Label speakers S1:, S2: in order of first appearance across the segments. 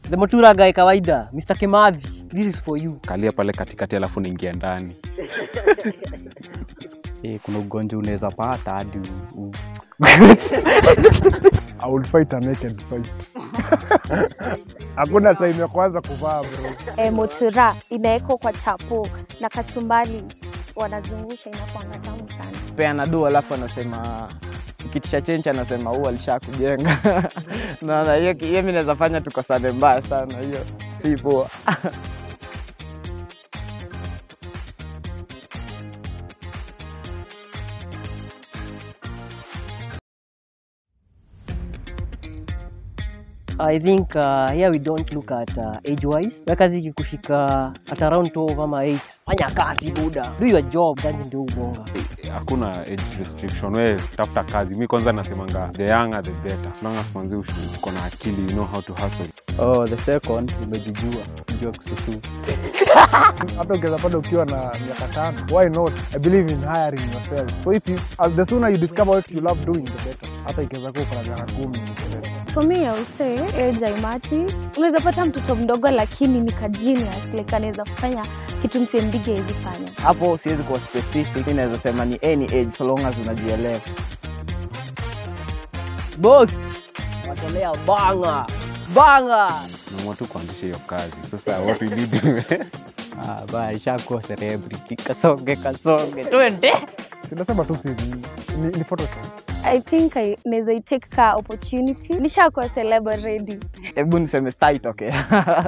S1: the motura guy kawaida mr kimathi this is for you
S2: kalia pale katikati alafu niingia ndani
S3: Eh, kuna ugonjwa unaweza pata hadi u- u-
S4: I would fight a naked fight. Hakuna time ya kwanza kuvaa bro.
S5: e, motura inawekwa kwa chapo na kachumbali wanazungusha inakuanga tamu sana
S6: peana du alafu anasema kitisha chenchi anasema huu alisha kujenga naona hiyo hiyo mi naweza fanya tukosane mbaya sana hiyo si poa
S1: i think uh, here we don't look at uh, age wise we kazi ikikushika at around 12 ama 8 fanya kazi buda do your job ganji ndio ubonga
S2: hakuna age restriction we tafuta kazi mi kwanza nasemanga the younger the better as long as manzi ushi- uko na akili you know how to hustle
S3: oh, the second umejijua jua kususu
S4: Hata ukiweza pata ukiwa na miaka tano. Why not? I believe in hiring yourself. So if you, uh, the sooner you discover what you love doing, the better. Hata ikiweza kuwa uko na miaka kumi, the better.
S5: for me I would say age haimati unaweza pata mtoto mdogo lakini ni ka genius like anaweza kufanya kitu msembige hawezi fanya
S6: hapo siwezi kuwa specific mi naweza sema ni any age so long as unajielewa
S1: boss watolea banga banga
S2: naamua tu kuanzisha hiyo kazi sasa what we did
S3: ah, ba ishakuwa celebrity kasonge kasonge twende
S4: Sinasema tu si ni, ni, ni Photoshop.
S5: I think I naweza itake ka opportunity nishakuwa celeb already
S6: hebu niseme sta itokea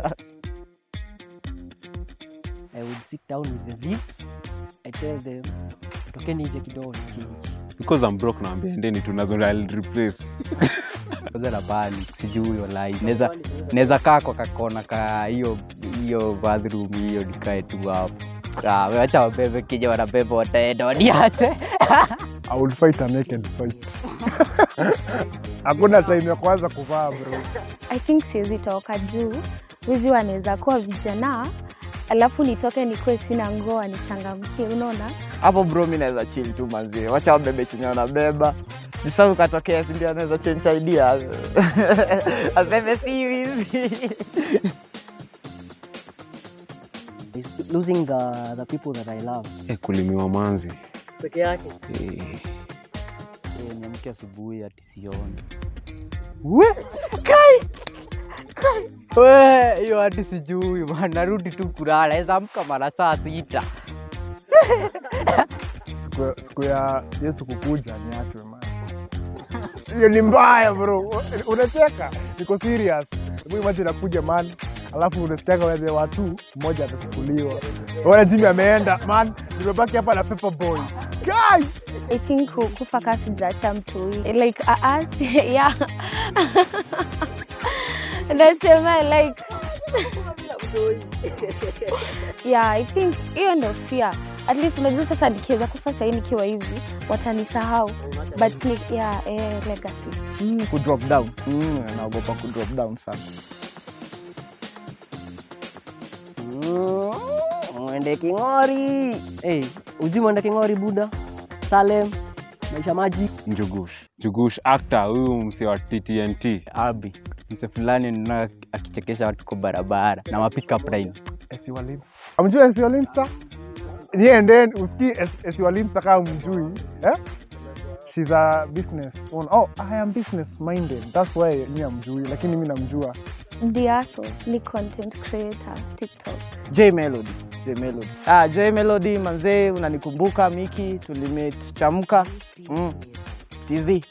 S1: i would sit down with the thieves i tell them tokeni nje kidogo ni change
S2: because I'm broke naambia endeni tunazo I'll replace
S3: kwanza na panic sijui walai naweza naweza kaa kwa kakona ka hiyo hiyo bathroom hiyo nikae tu hapo Ah, wacha wabebe kija wanabeba wataenda waniache
S4: I would fight a naked fight. Hakuna time ya kwanza kuvaa bro.
S5: I think siwezi toka juu wizi wanaweza kuwa vijana alafu nitoke nikuwe sina ngoa nichangamkie unaona
S6: hapo bro mi naweza chill tu manzie wacha wabebe chenye wanabeba nisa ukatokea sindio anaweza change idea aseme si hivi
S1: is losing the, the people that i love
S2: eh, kulimiwa manzi
S1: peke yake
S2: eh,
S3: Eh, niamke asubuhi ati sioni We, hiyo hadi sijui man, narudi tu kulala eza amka mara saa sita
S4: Siku, ya- siku ya Yesu kukuja niachwe man. Hiyo ni mbaya bro. Unacheka? Niko serious. Hebu imagine nakuja man. Alafu unasikiaga wale watu mmoja atachukuliwa. Wana Jimmy ameenda man. Nimebaki hapa na Pepper Boy. Guy!
S5: I think ku- kufa kaa sijaacha mtu like uh, uh, yeah. nasema like yeah i think hiyo ndo fear at least unajua sasa nikiweza kufa sahii nikiwa hivi watanisahau but ni, yeah, eh, legacy
S6: mm, kudrop down mm, naogopa kudrop down sana
S1: Mm, mwende king'ori hey, uji mwende king'ori buda salem maisha maji
S2: njugush njugush actor huyu msi wa ttnt
S3: abi mse fulani nina akichekesha watu kwa barabara na mapickup line
S4: Esiwa Limster. Amjui Esiwa Limster? Yeah, and then usikii Es- Esiwa Limster kama mjui. Eh? She's a business owner. Oh, I am business minded. That's why mi amjui, lakini mi namjua.
S5: ndiaso ni content creator tiktok
S6: j melody j melody ah, j melody manzee unanikumbuka miki tulimit chamka mm. tz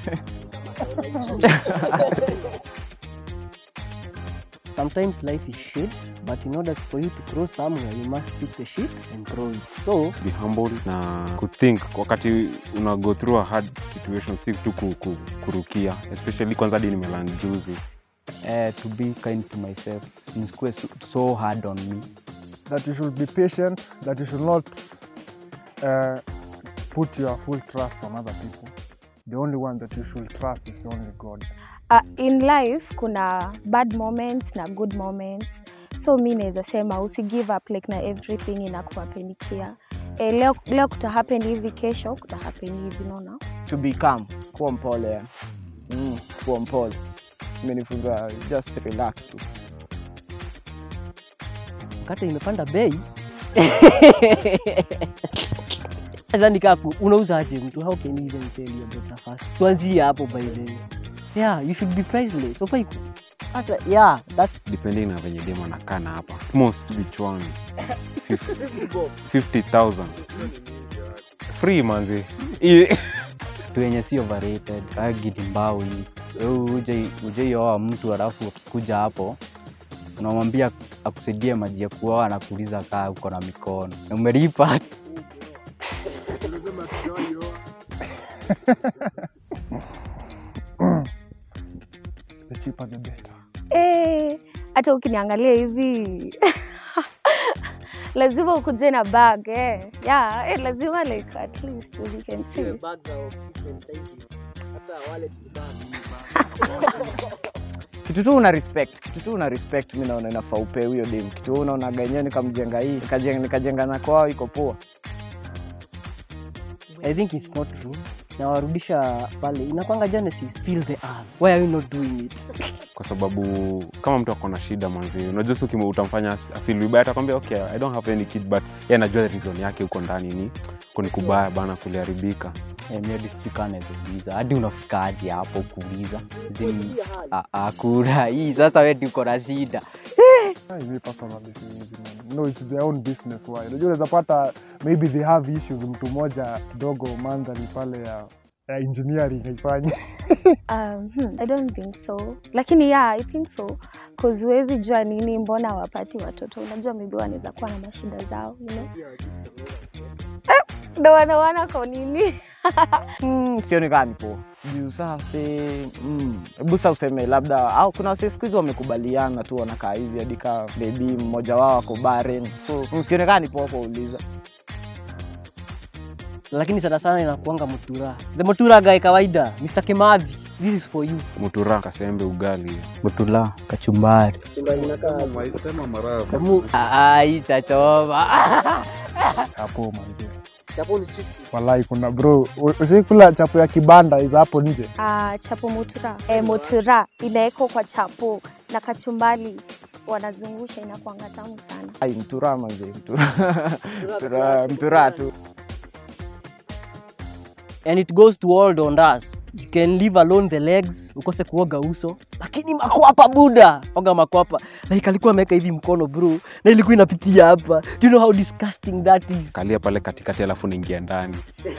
S1: sometimes life is shit but in order for you to grow somewhere you must pick the shit and throw it so
S2: be humble na kuthink wakati una go through a hard situation si tu ku, ku, kurukia especially kwanza hadi nimelan juzi
S3: eh, to be kind to myself nisikuwe so, so hard on me
S4: That you should be patient, that you should not uh, put your full trust on other people. The only one that you should trust is only God.
S5: uh, in life kuna bad moments na good moments so mi naweza sema usi give up like na everything inakuapenikia e, leo, leo kuta happen hivi kesho kuta happen hivi naona
S6: to become kuwa mpole yani mm, kuwa mpole imenifunza just relax tu
S1: mkate imepanda bei sasa nikaa ku- unauza aje mtu how can you even sell your butter fast tuanzie hapo by the way yeah you should be priceless ufai ku- hata yeah that's
S2: depending na venye demo anakaa na hapa most bichwani 50000 free manzi I-
S3: tu yenye si overrated agidi mbao hii Wewe uje uje mtu alafu akikuja hapo unamwambia akusaidie maji ya kuoa anakuuliza kaa uko na mikono Na umelipa
S4: The cheaper the better.
S5: Eh, hata ukiniangalia hivi lazima ukuje na bag eh. yeah, eh, lazima like at least as you can see
S6: kitu tu una respect kitu tu una respect mi naona inafaa upe huyo dem kitu wewe unaona ganyewe nikamjenga hii nikajenga, nikajenga na kwao iko poa
S1: i think it's not true nawarudisha pale inakwanga genesis feel the earth why are you not doing it
S2: kwa sababu kama mtu akona shida manzi unajua si ukimwe- utamfanya as- afeel vibaya atakwambia okay i don't have any kid but ye anajua reason yake huko ndani ni kuni kubaya bana kuliharibika
S3: miadistukanezeuliza hadi unafikaje hapo kuuliza Zini- Ah, ah, kuna hii sasa wedi uko na shida
S4: Ai, mi personally siwezi, man. No, it's their own business why. Unajua unaweza pata maybe they have issues, mtu mmoja kidogo mandhari pale ya, ya engineering haifanyi.
S5: um, hmm, i don't think so lakini yeah i think so cause huwezi jua nini mbona wapati watoto unajua maybe wanaweza kuwa na mashida zao you know? ndo wanawana kwa nini
S6: mm, sioni kaa ni poa juu sasa mm, hebu sa useme labda au kuna wase siku hizi wamekubaliana tu wanakaa hivi hadi kaa bebi mmoja wao ako baren so mm, sioni kaa ni poa kuuliza
S1: so, lakini sana sana inakuanga mutura the mutura guy kawaida mr kimathi this is for you
S2: mutura kasembe ugali
S3: butula kachumbari itachoma
S4: Hapo manzi. Walai kuna bro, ushaikula chapo ya kibanda iza hapo nje.
S5: uh, chapo mutura e, mutura inawekwa kwa chapo na kachumbali wanazungusha inakuanga tamu sana
S6: ai mtura manze mtura mtura, mtura tu
S1: and it goes to all dondas you can leave alone the legs ukose kuoga uso lakini makwapa buda oga makwapa like alikuwa ameweka hivi mkono bro na ilikuwa inapitia hapa do you know how disgusting that is
S2: kalia pale katikati alafu naingia ndani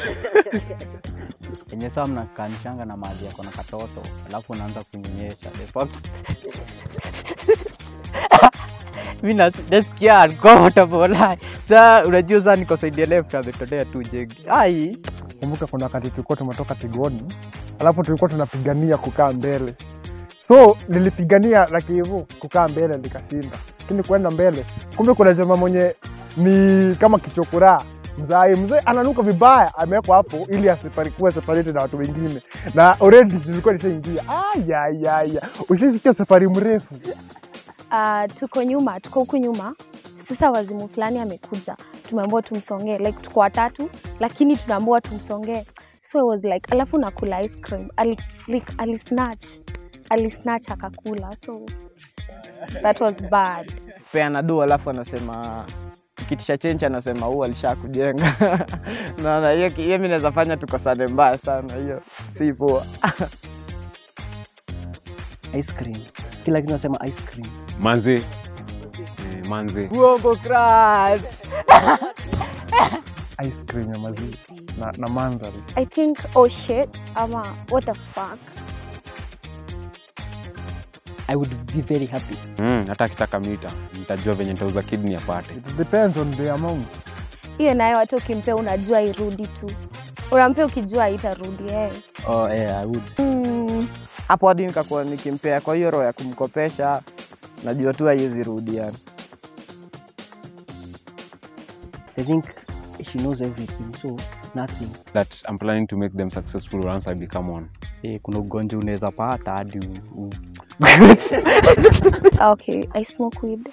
S3: enye saa mnakanishanga na maji yako na katoto alafu unaanza kunyonyesha The fuck- mi nas- nasikia uncomfortable like. saa unajua saa nikosaidia left ametolea tu jegi ai
S4: Kumbuka kuna wakati tulikuwa tumetoka Tigoni, alafu tulikuwa tunapigania kukaa mbele, so nilipigania lakini hivyo kukaa mbele nikashinda, lakini kuenda mbele, kumbe kuna jamaa mwenye ni kama kichokora mzai mzee ananuka vibaya, amewekwa hapo ili asikuwe separated na watu wengine, na already nilikuwa nishaingia. Ayayaya, ushaisikia safari mrefu
S5: uh, tuko nyuma tuko huku nyuma sasa wazimu fulani amekuja tumeambiwa tumsongee like tuko watatu lakini tunaambiwa tumsongee so I was like alafu nakula ice cream ali, like, alisnatch alisnatch akakula so that was bad
S6: peana do alafu anasema kitisha chenchi anasema huu alisha kujenga naona hiyo hiyo mi naweza fanya tukosane mbaya sana hiyo si poa
S1: ice cream kila kitu nasema ice cream
S2: manze eh, manze
S3: uongo crush.
S4: ice cream ya maziwa na, na mandhari
S5: i think oh shit ama what the fuck
S1: i would be very happy
S2: mm, hata akitaka mita nitajua venye nitauza kidney apate
S4: it depends on the amount
S5: hiyo nayo hata ukimpea unajua irudi tu unampea ukijua itarudi eh.
S3: oh, yeah, I would.
S5: mm,
S6: hapo hadi nikakuwa nikimpea kwa hiyo roho ya kumkopesha najua tu haiwezi rudi yani
S1: i think she knows everything so nothing
S2: that I'm planning to make them successful once I become one
S3: Eh, kuna ugonjwa unaweza pata hadi u- u-
S5: okay i smoke weed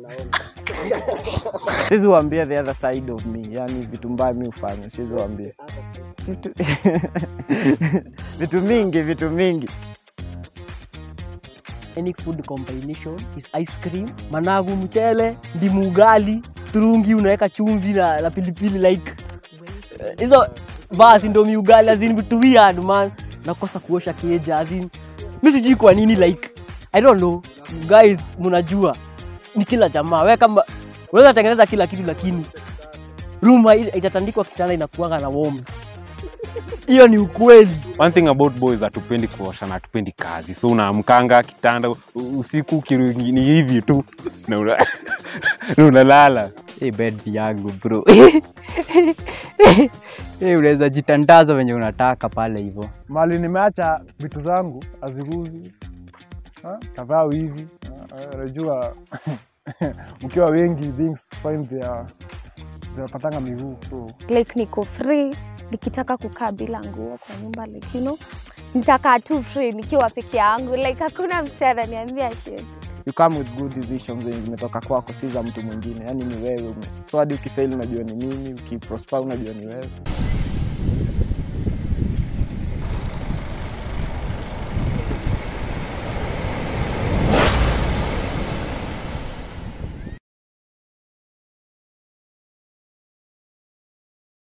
S6: siwezi uambia the other side of me yani vitu mbaya mi hufanya siwezi uambia vitu, vitu mingi vitu mingi
S1: any food combination is ice cream managu mchele ndimu ugali turungi unaweka chumvi na, na pilipili like eh, hizo basi ndo miugali azin vitu weird man nakosa kuosha keja azin mi sijui kwa nini like i don't know guys mnajua ni kila jamaa we kama unaweza tengeneza kila kitu lakini room hai- haitatandikwa kitanda inakuanga na warmth hiyo ni ukweli
S2: one thing about boys hatupendi kuosha na hatupendi kazi so unaamkanga kitanda u- usiku kirungi ni hivi tu na una- na unalala
S3: hii bed yangu bro hii unaweza jitandaza venye unataka pale hivyo
S4: mali nimeacha vitu zangu aziguzi kadhaa hivi Ah, unajua mkiwa wengi things find their zinapatanga miguu so
S5: like niko free nikitaka kukaa bila nguo kwa nyumba like you know nitakaa tu free nikiwa peke yangu like hakuna msi ananiambia shit
S6: you come with good decisions zenye zimetoka kwako si za mtu mwingine yani ni wewe so hadi ukifail unajua ni nini ukiprosper unajua ni wewe